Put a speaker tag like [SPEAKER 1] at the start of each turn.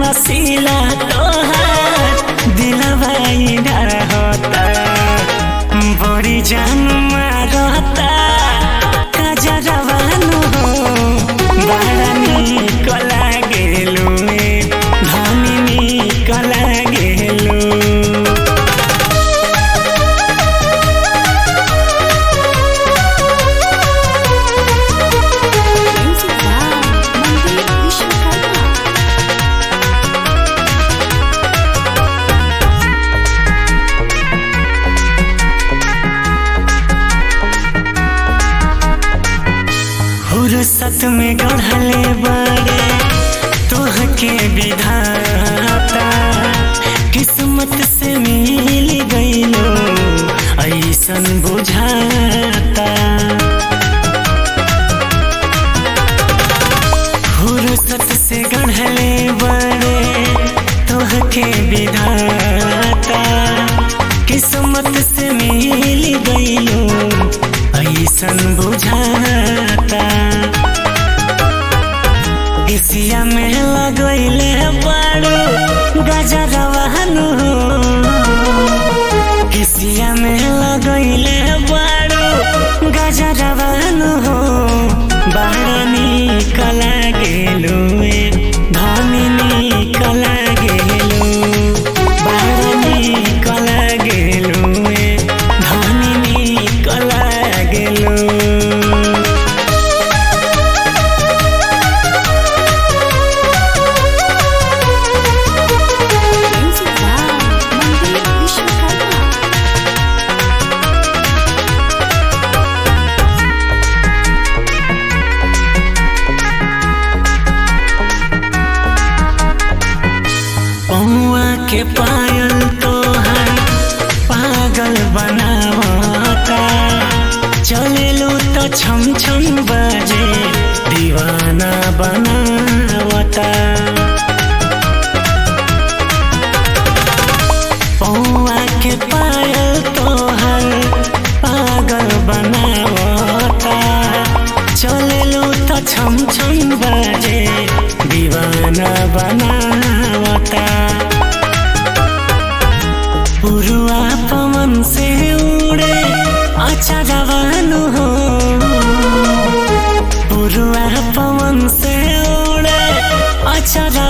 [SPEAKER 1] रसीला तोहार दिलवाई रहता बड़ी जान मारता कजरवानु हो बड़ा निक लागेलु धनी निक लागेलु
[SPEAKER 2] Music by Mandir Vishwakarma.
[SPEAKER 1] फुर्सत में गढ़ले बड़े तोहके विधाता किस्मत से मिल गईलो ऐसन बुझाता फुर्सत से गढ़ले बड़े तोहके विधाता किस्मत से मिल गईलो ऐसन बुझाता किसिया में लगैले बाड़ू गजरवानु किसिया में लगैले बाड़ू गजरवानु बाड़ निक लागेलु धनी निक लागेलु बाड़ निक लागेलु धनी निक लागेलु
[SPEAKER 2] Music by Mandir Vishwakarma.
[SPEAKER 1] पौआ के पायल तोहर पागल बनावता चलेलू तो छम छम बजे दीवाना बनावता पौआ के पायल तोहर पागल बनावता चलेलू तो छम छम बजे दीवाना बनावता पुरुआ पवन से उड़े अच्छा जवानु हो पुरुआ पवन से उड़े अच्छा